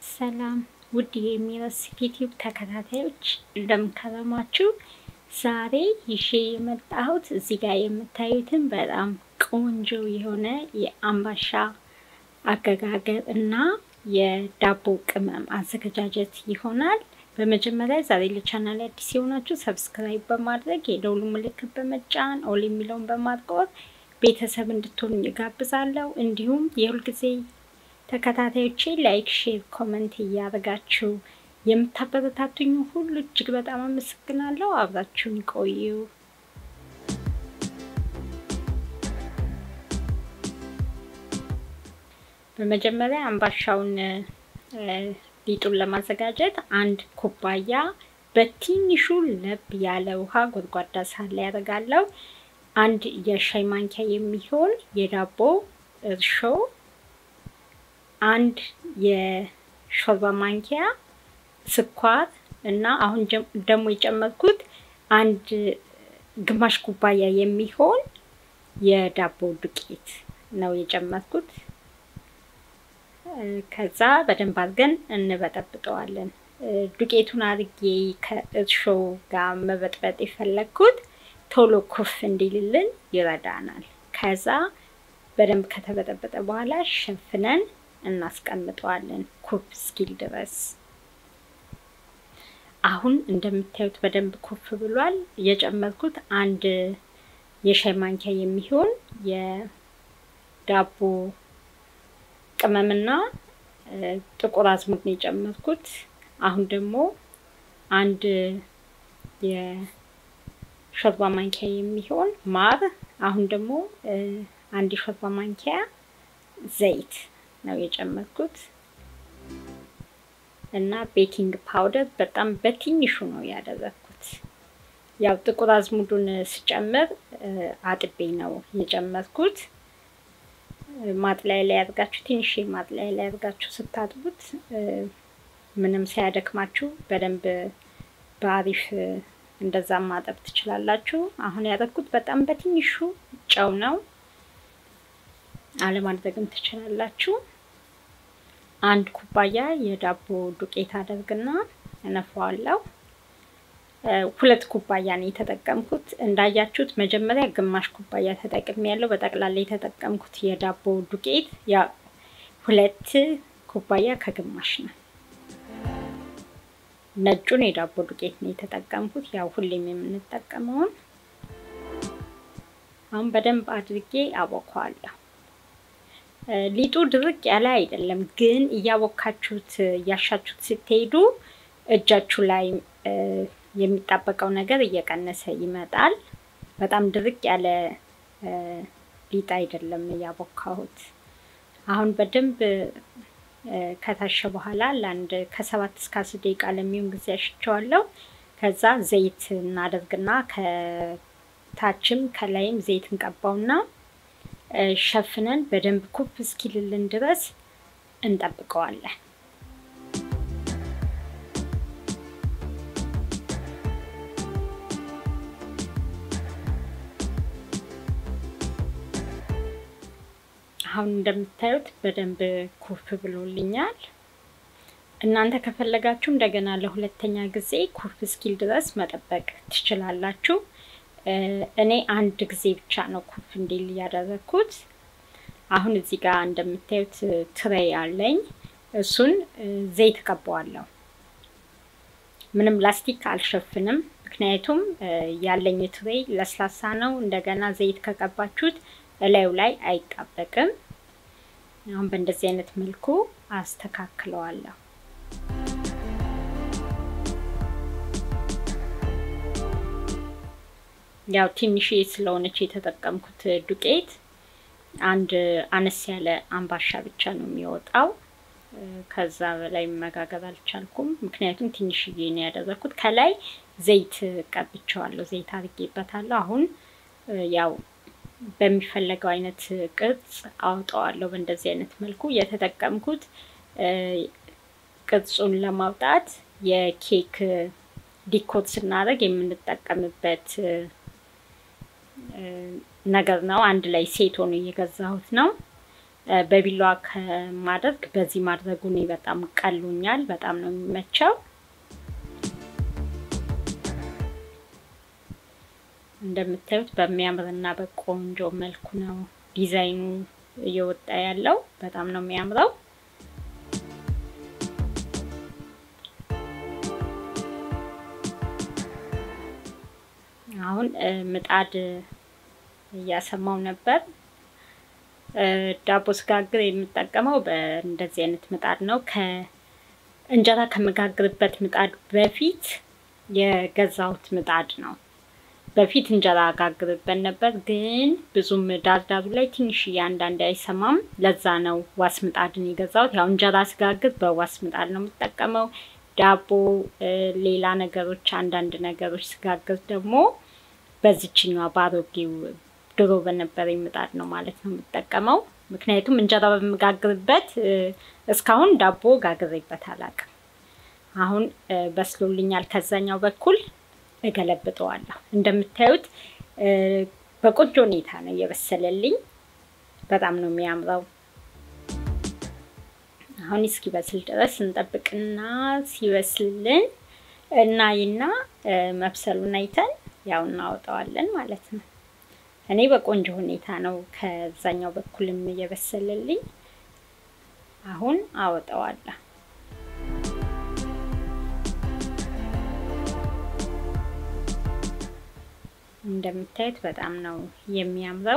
ሰላም ውድ የሚረስ ዩቲዩብ ተከታታዮች እንደምከረማችሁ። ዛሬ ይዤ የመጣሁት እዚህ ጋር የምታዩትን በጣም ቆንጆ የሆነ የአምባሻ አገጋገር እና የዳቦ ቅመም አዘገጃጀት ይሆናል። በመጀመሪያ ዛሬ ለቻናል አዲስ የሆናችሁ ሰብስክራይብ በማድረግ የደውሉ ምልክት በመጫን ኦል የሚለውን በማጥቆር ቤተሰብ እንድትሆኑ እጋብዛለሁ። እንዲሁም የሁልጊዜ ተከታታዮቼ ላይክ፣ ሼር፣ ኮመንት እያደረጋችሁ የምታበረታቱኝ ሁሉ እጅግ በጣም አመሰግናለሁ። አብራችሁን ቆዩ። በመጀመሪያ አምባሻውን ሊጡን ለማዘጋጀት አንድ ኩባያ በትንሹ ለብ ያለ ውሃ ጎድጓዳ ሳህን ላይ ያደርጋለሁ። አንድ የሻይ ማንኪያ የሚሆን የዳቦ እርሾ፣ አንድ የሾርባ ማንኪያ ስኳር እና አሁን ደግሞ የጨመርኩት አንድ ግማሽ ኩባያ የሚሆን የዳቦ ዱቄት ነው የጨመርኩት። ከዛ በደንብ አድርገን እንበጠብጠዋለን። ዱቄቱን አድርጌ ከእርሾ ጋር መበጥበጥ የፈለግኩት ቶሎ ኩፍ እንዲልልን ይረዳናል። ከዛ በደንብ ከተበጠበጠ በኋላ ሸፍነን እናስቀምጠዋለን ኩፍ እስኪል ድረስ። አሁን እንደምታዩት በደንብ ኩፍ ብሏል። የጨመርኩት አንድ የሻይ ማንኪያ የሚሆን የዳቦ ቅመምና ጥቁር አዝሙድ ነው የጨመርኩት። አሁን ደግሞ አንድ የሾርባ ማንኪያ የሚሆን ማር፣ አሁን ደግሞ አንድ የሾርባ ማንኪያ ዘይት ነው የጨመርኩት እና ቤኪንግ ፓውደር በጣም በትንሹ ነው ያደረግኩት። ያው ጥቁር አዝሙዱን ስጨምር አጥቤ ነው የጨመርኩት። ማጥላይ ላይ አድርጋችሁ ትንሽ ማጥላይ ላይ አድርጋችሁ ስታጥቡት ምንም ሳያደክማችሁ በደንብ በአሪፍ እንደዛ ማጠብ ትችላላችሁ። አሁን ያደረኩት በጣም በትንሹ ጨው ነው። አለማድረግም ትችላላችሁ። አንድ ኩባያ የዳቦ ዱቄት አደርግና እነፋዋለሁ። ሁለት ኩባያ ነው የተጠቀምኩት። እንዳያችሁት መጀመሪያ ግማሽ ኩባያ ተጠቅሜ ያለው በጠቅላላ የተጠቀምኩት የዳቦ ዱቄት ያ ሁለት ኩባያ ከግማሽ ነው። ነጩን የዳቦ ዱቄት ነው የተጠቀምኩት፣ ያው ሁሌም የምንጠቀመውን። አሁን በደንብ አድርጌ አቦካዋለሁ። ሊጡ ድርቅ ያለ አይደለም፣ ግን እያቦካችሁት እያሻችሁት ስትሄዱ እጃችሁ ላይ የሚጣበቀው ነገር እየቀነሰ ይመጣል። በጣም ድርቅ ያለ ሊጥ አይደለም እያቦካሁት። አሁን በደንብ ከታሸ በኋላ ለአንድ ከሰባት እስከ አስር ደቂቃ ለሚሆን ጊዜ አሽቸዋለሁ። ከዛ ዘይት እናደርግና ከታችም ከላይም ዘይት እንቀባውና ሸፍነን በደንብ ኩፍ እስኪልልን ድረስ እንጠብቀዋለን። አሁን እንደምታዩት በደንብ ኩፍ ብሎልኛል። እናንተ ከፈለጋችሁ እንደገና ለሁለተኛ ጊዜ ኩፍ እስኪል ድረስ መጠበቅ ትችላላችሁ። እኔ አንድ ጊዜ ብቻ ነው ኩፍ እንዲል ያደረግኩት። አሁን እዚህ ጋር እንደምታዩት ትሬይ አለኝ። እሱን ዘይት ቀባዋለሁ። ምንም ላስቲክ አልሸፍንም፣ ምክንያቱም ያለኝ ትሬይ ለስላሳ ነው። እንደገና ዘይት ከቀባችሁት እላዩ ላይ አይጣበቅም። አሁን በእንደዚህ አይነት መልኩ አስተካክለዋለሁ። ያው ትንሽ ስለሆነች የተጠቀምኩት ዱቄት አንድ አነስ ያለ አምባሻ ብቻ ነው የሚወጣው። ከዛ በላይ መጋገር አልቻልኩም፣ ምክንያቱም ትንሽዬ ነው ያደረኩት። ከላይ ዘይት ቀብቼዋለሁ፣ ዘይት አድርጌበታለሁ። አሁን ያው በሚፈለገው አይነት ቅርጽ አውጠዋለሁ። በእንደዚህ አይነት መልኩ የተጠቀምኩት ቅርጹን ለማውጣት የኬክ ዲኮር ስናደርግ የምንጠቀምበት ነገር ነው። አንድ ላይ ሴት ሆኖ እየገዛሁት ነው። በቢላዋ ከማድረግ በዚህ ማድረጉ እኔ በጣም ቀሎኛል። በጣም ነው የሚመቸው። እንደምታዩት በሚያምርና በቆንጆ መልኩ ነው ዲዛይኑ እየወጣ ያለው። በጣም ነው የሚያምረው። አሁን ምጣድ እያሰማው ነበር። ዳቦ ስጋግር የምጠቀመው በእንደዚህ አይነት ምጣድ ነው። ከእንጀራ ከመጋግርበት ምጣድ በፊት የገዛሁት ምጣድ ነው። በፊት እንጀራ አጋግርበት ነበር፣ ግን ብዙም ዳርዳሩ ላይ ትንሽ አንዳንድ አይሰማም። ለዛ ነው ዋስ ምጣድን የገዛሁት። ያው እንጀራ ስጋግር በዋስ ምጣድ ነው የምጠቀመው። ዳቦ፣ ሌላ ነገሮች፣ አንዳንድ ነገሮች ስጋግር ደግሞ በዚችኛዋ በአሮጌው ድሮ በነበረኝ ምጣድ ነው ማለት ነው የምጠቀመው። ምክንያቱም እንጀራ በምጋግርበት እስካሁን ዳቦ ጋግሬበት አላውቅም። አሁን በስሎልኛል። ከዛኛው በኩል እገለብጠዋለሁ። እንደምታዩት በቆንጆ ሁኔታ ነው እየበሰለልኝ። በጣም ነው የሚያምረው። አሁን እስኪበስል ድረስ እንጠብቅና ሲበስልልን እናይና መብሰሉን አይተን ያው እናወጣዋለን ማለት ነው። እኔ በቆንጆ ሁኔታ ነው ከዛኛው በኩልም እየበሰለልኝ። አሁን አወጣዋለሁ። እንደምታዩት በጣም ነው የሚያምረው።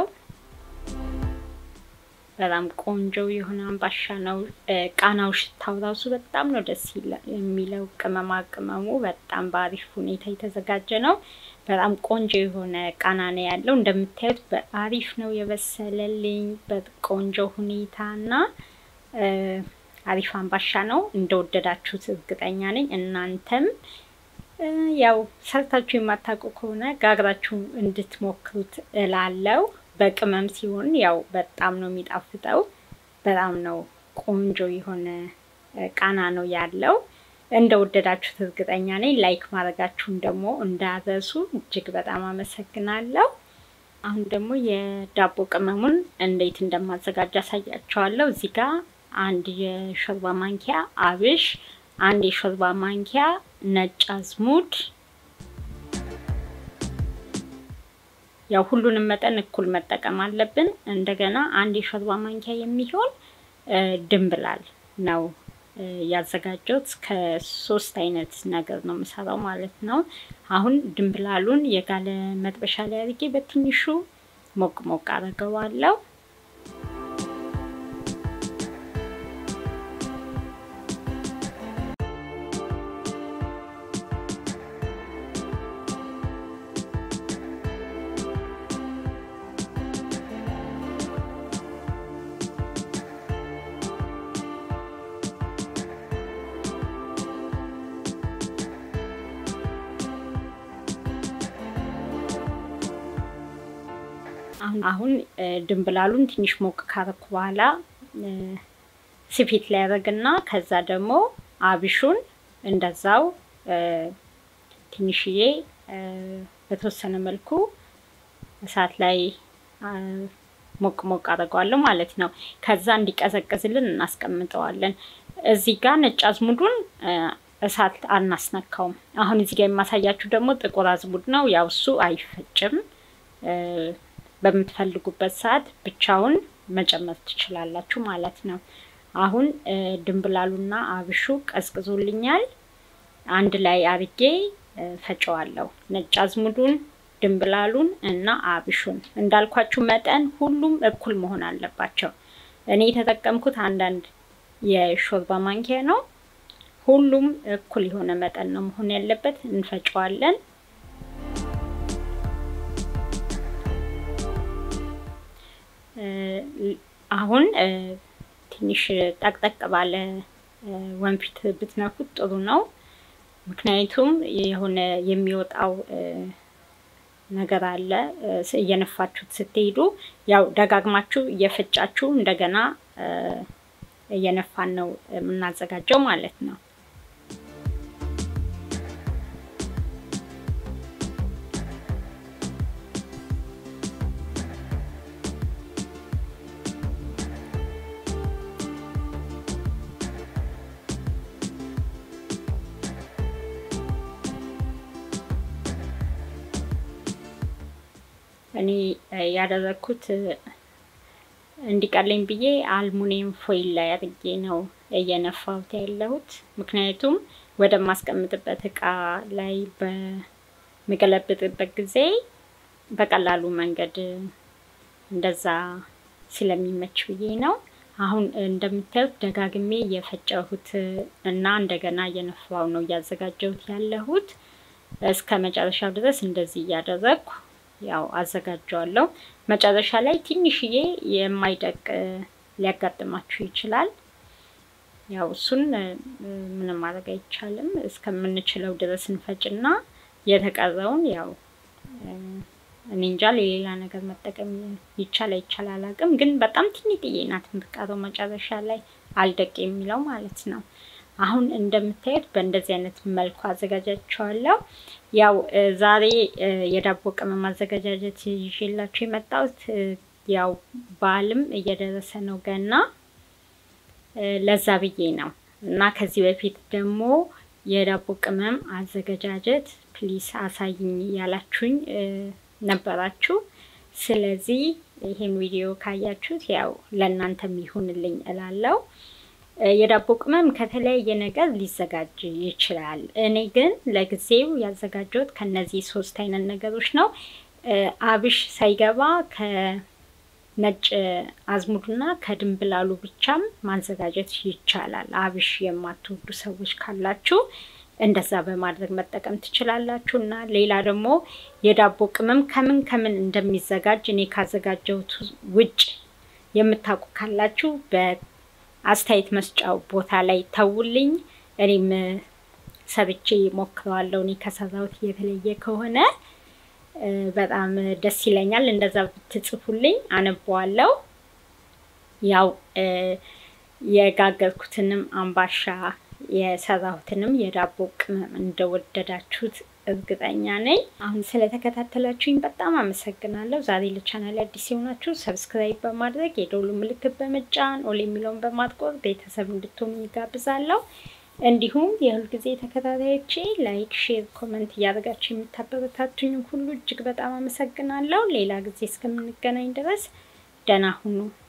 በጣም ቆንጆ የሆነ አምባሻ ነው። ቃናው፣ ሽታው ራሱ በጣም ነው ደስ የሚለው። ቅመማ ቅመሙ በጣም በአሪፍ ሁኔታ የተዘጋጀ ነው። በጣም ቆንጆ የሆነ ቃና ነው ያለው። እንደምታዩት በአሪፍ ነው የበሰለልኝ በቆንጆ ሁኔታ እና አሪፍ አምባሻ ነው። እንደወደዳችሁት እርግጠኛ ነኝ። እናንተም ያው ሰርታችሁ የማታውቁ ከሆነ ጋግራችሁ እንድትሞክሩት እላለው። በቅመም ሲሆን ያው በጣም ነው የሚጣፍጠው። በጣም ነው ቆንጆ የሆነ ቃና ነው ያለው። እንደወደዳችሁት እርግጠኛ ነኝ። ላይክ ማድረጋችሁን ደግሞ እንዳረሱ እጅግ በጣም አመሰግናለሁ። አሁን ደግሞ የዳቦ ቅመሙን እንዴት እንደማዘጋጅ አሳያቸዋለሁ። እዚህ ጋር አንድ የሾርባ ማንኪያ አብሽ፣ አንድ የሾርባ ማንኪያ ነጭ አዝሙድ ያው ሁሉንም መጠን እኩል መጠቀም አለብን። እንደገና አንድ የሾርባ ማንኪያ የሚሆን ድንብላል ነው ያዘጋጀሁት። ከሶስት አይነት ነገር ነው የምሰራው ማለት ነው። አሁን ድንብላሉን የጋለ መጥበሻ ላይ አድርጌ በትንሹ ሞቅ ሞቅ አድርገዋለሁ። አሁን ድንብላሉን ትንሽ ሞቅ ካረኩ በኋላ ስፌት ላይ ያደረግና ከዛ ደግሞ አብሹን እንደዛው ትንሽዬ በተወሰነ መልኩ እሳት ላይ ሞቅ ሞቅ አድርገዋለሁ ማለት ነው። ከዛ እንዲቀዘቅዝልን እናስቀምጠዋለን። እዚህ ጋር ነጭ አዝሙዱን እሳት አናስነካውም። አሁን እዚህ ጋር የማሳያችሁ ደግሞ ጥቁር አዝሙድ ነው። ያው እሱ አይፈጭም። በምትፈልጉበት ሰዓት ብቻውን መጨመር ትችላላችሁ ማለት ነው። አሁን ድንብላሉና አብሹ ቀዝቅዞልኛል። አንድ ላይ አርጌ ፈጨዋለሁ። ነጭ አዝሙዱን፣ ድንብላሉን እና አብሹን እንዳልኳችሁ መጠን ሁሉም እኩል መሆን አለባቸው። እኔ የተጠቀምኩት አንዳንድ የሾርባ ማንኪያ ነው። ሁሉም እኩል የሆነ መጠን ነው መሆን ያለበት። እንፈጨዋለን። አሁን ትንሽ ጠቅጠቅ ባለ ወንፊት ብትነኩት ጥሩ ነው። ምክንያቱም የሆነ የሚወጣው ነገር አለ እየነፋችሁት ስትሄዱ፣ ያው ደጋግማችሁ እየፈጫችሁ እንደገና እየነፋን ነው የምናዘጋጀው ማለት ነው። እኔ ያደረግኩት እንዲቀለኝ ብዬ አልሙኒየም ፎይል ላይ አድርጌ ነው እየነፋሁት ያለሁት። ምክንያቱም ወደ ማስቀምጥበት እቃ ላይ በምገለብጥበት ጊዜ በቀላሉ መንገድ እንደዛ ስለሚመች ብዬ ነው። አሁን እንደምታዩት ደጋግሜ እየፈጨሁት እና እንደገና እየነፋው ነው እያዘጋጀሁት ያለሁት። እስከ መጨረሻው ድረስ እንደዚህ እያደረግኩ ያው አዘጋጀዋለሁ። መጨረሻ ላይ ትንሽዬ የማይደቅ ሊያጋጥማችሁ ይችላል። ያው እሱን ምንም ማድረግ አይቻልም። እስከምንችለው ድረስ እንፈጭና የተቀረውን ያው እኔ እንጃ ሌላ ነገር መጠቀም ይቻል አይቻል አላውቅም፣ ግን በጣም ትንጥዬ ናት የምትቀረው መጨረሻ ላይ አልደቅ የሚለው ማለት ነው። አሁን እንደምታዩት በእንደዚህ አይነት መልኩ አዘጋጃቸዋለሁ። ያው ዛሬ የዳቦ ቅመም አዘገጃጀት ይዤላችሁ የመጣሁት ያው በዓልም እየደረሰ ነው ገና ለዛ ብዬ ነው እና ከዚህ በፊት ደግሞ የዳቦ ቅመም አዘገጃጀት ፕሊስ አሳይኝ ያላችሁኝ ነበራችሁ። ስለዚህ ይሄን ቪዲዮ ካያችሁት ያው ለእናንተም ይሁንልኝ እላለሁ። የዳቦ ቅመም ከተለያየ ነገር ሊዘጋጅ ይችላል። እኔ ግን ለጊዜው ያዘጋጀሁት ከነዚህ ሶስት አይነት ነገሮች ነው። አብሽ ሳይገባ ከነጭ አዝሙድና ከድንብላሉ ብቻም ማዘጋጀት ይቻላል። አብሽ የማትወዱ ሰዎች ካላችሁ እንደዛ በማድረግ መጠቀም ትችላላችሁ። እና ሌላ ደግሞ የዳቦ ቅመም ከምን ከምን እንደሚዘጋጅ እኔ ካዘጋጀሁት ውጭ የምታውቁ ካላችሁ በአስተያየት መስጫው ቦታ ላይ ተውልኝ። እኔም ሰብቼ ሞክረዋለሁ። እኔ ከሰራሁት የተለየ ከሆነ በጣም ደስ ይለኛል። እንደዛ ብትጽፉልኝ አነበዋለሁ። ያው የጋገርኩትንም አምባሻ የሰራሁትንም የዳቦ ቅመም እንደወደዳችሁት እርግጠኛ ነኝ። አሁን ስለተከታተላችሁኝ በጣም አመሰግናለሁ። ዛሬ ለቻናል አዲስ የሆናችሁ ሰብስክራይብ በማድረግ የደውሉ ምልክት በመጫን ኦል የሚለውን በማጥቆር ቤተሰብ እንድትሆኑ ይጋብዛለሁ። እንዲሁም የሁል ጊዜ ተከታታዮቼ ላይክ፣ ሼር፣ ኮመንት እያደረጋችሁ የምታበረታቱኝ ሁሉ እጅግ በጣም አመሰግናለሁ። ሌላ ጊዜ እስከምንገናኝ ድረስ ደህና ሁኑ።